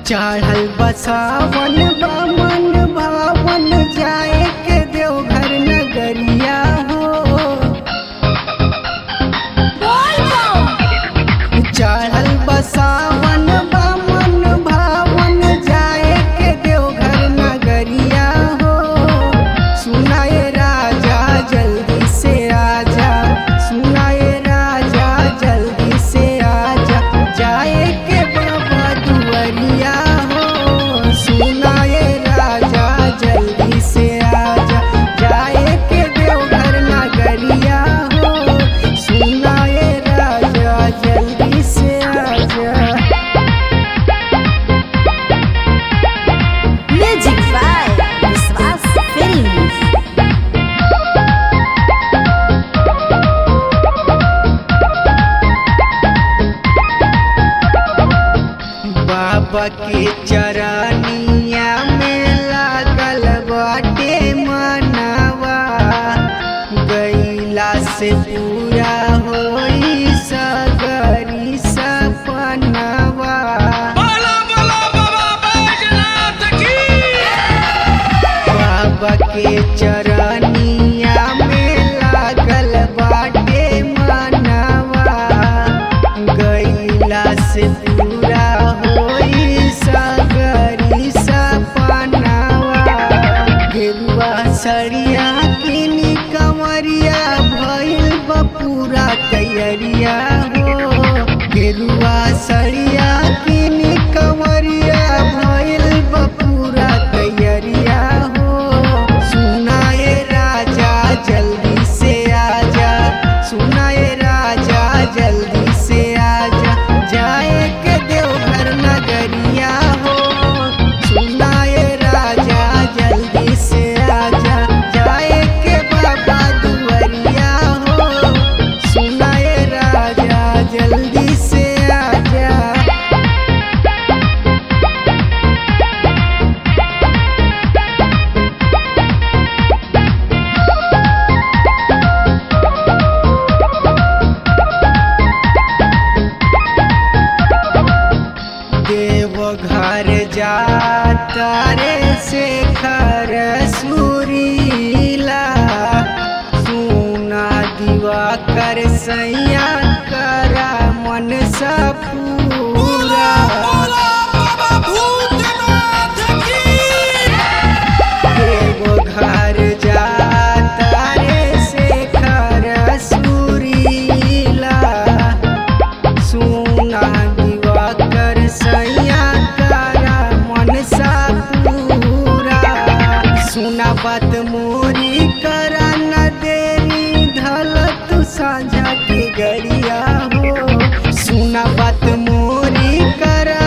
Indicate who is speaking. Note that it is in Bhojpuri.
Speaker 1: चढ़ल बसावन बामन भावन जाए के देवघर नगरिया हो चढ़ल बसावन बामन भावन जाए के देवघर नगरिया हो सुनाए राजा जल्दी से आजा सुनाए राजा जल्दी से आजा जाए के बाबा दुआरिया हो सुनाए राजा जल्दी से आजा जाए के देवघर नगरिया हो सुनाए राजा जल्दी से आजा
Speaker 2: Music by Viswas Films.
Speaker 1: बाबा के चरनिया में लागल बाटे मनवा गईला से पूरा होई सगरी सपनवा
Speaker 3: बोला बोला बाबा बैजनाथ की
Speaker 1: बाबा के चरनिया में लागल बाटे मनवा गईला से पूरा होई सगरी सपनवा गेरुआ सड़िया किनी कमरिया भइल बा पूरा तैयारिया हो गेरुआ सड़िया किनी कमरिया भइल बा पूरा तैयारिया हो सुनाए राजा जल्दी से आजा सुनाए राजा जल्दी से आजा जाए के देवघर नगरिया हो सुनाए राजा जल्दी से आजा जाए के बाबा दुआरिया हो सुनाए राजा जल्दी से आजा देवघर जाता रे शेखर सुरीला सुना दिवा कर सैया करा मन सा पूरा
Speaker 3: बोला बाबा भूतनाथ की
Speaker 1: देवघर जाता रे शेखर सुरीला सुना दिवाकर सैया तारा मन सा पूरा सुना बात मोरी करा न देरी धल तू साझा के गरिया हो सुना बात मोरी करा